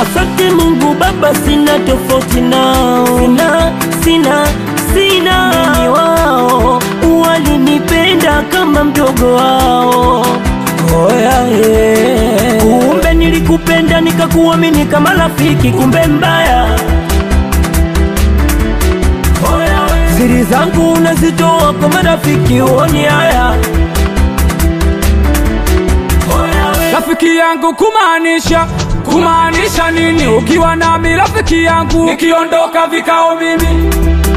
Asante Mungu Baba, sina tofauti nao, sina sina sina Mimi wao walinipenda kama mdogo wao. Oya, yeah. Kumbe nilikupenda nikakuamini kama rafiki, kumbe mbaya. Oya, siri zangu unazitoa kwa marafiki, uoni haya. Oya, rafiki yangu kumaanisha kumaanisha nini ukiwa nami rafiki yangu nikiondoka vikao mimi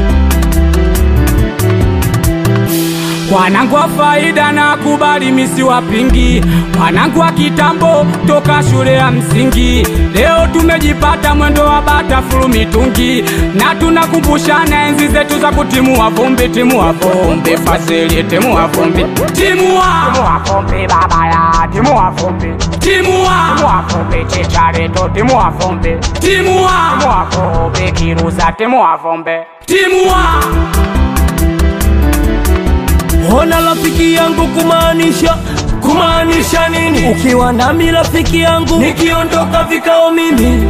Wanangu wa faida na kubali misi wapingi, wanangu wa kitambo toka shule ya msingi. Leo tumejipata mwendo wa bata furu mitungi, na tunakumbushana enzi zetu za kutimua vumbi, timua vumbi, Fazili timua vumbi, timua Timua vumbi baba ya timua vumbi timua Timua vumbi chichareto timua vumbi timua Timua vumbi kiruza timua vumbi timua Ona rafiki yangu kumaanisha kumaanisha nini? Ukiwa nami rafiki yangu, nikiondoka vikao mimi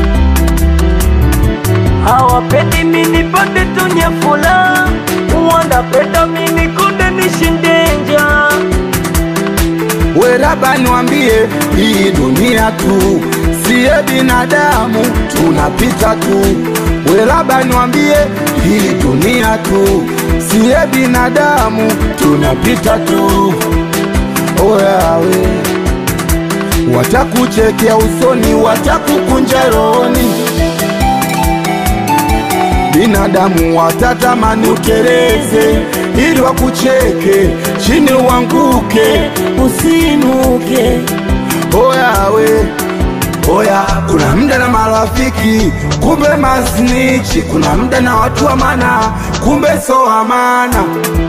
hawapendi mimi nipate tu nyafula, wanapenda mimi kunde nishinde njaa. We Raba niwambie, hii dunia tu siye binadamu, tunapita tu. We Raba niwambie, hii dunia tu siye binadamu, tunapita tu. Oyawe watakuchekea usoni, watakukunja rohoni, binadamu watatamani uteleze ili wakucheke chini uanguke. Usinuke Oyawe, oya, kuna mda na marafiki, kumbe masnichi. Kuna mda na watu wa maana, kumbe so amana.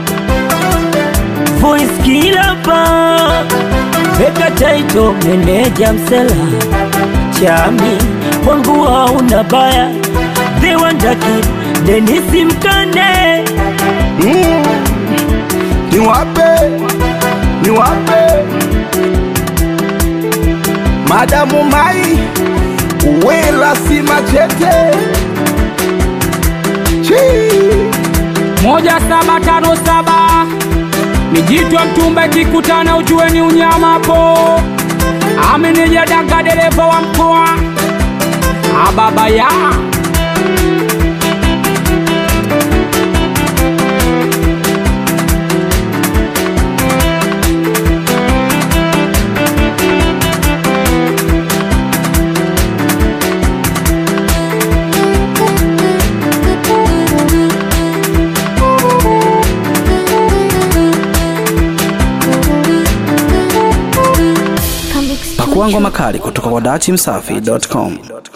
voice kila pa Beka taito meneja msela chami wangu hauna baya Dewandaki Denisi Mkande Mm. Niwape, niwape Madamu Mai Wela si machete Chii. moja saba tano saba mijitwa mtumba ikikutana ujue ni unyama po ameneja danga dereva wa mkoa ababa ya Pakua ngoma kali kutoka kwa dachimsafi.com.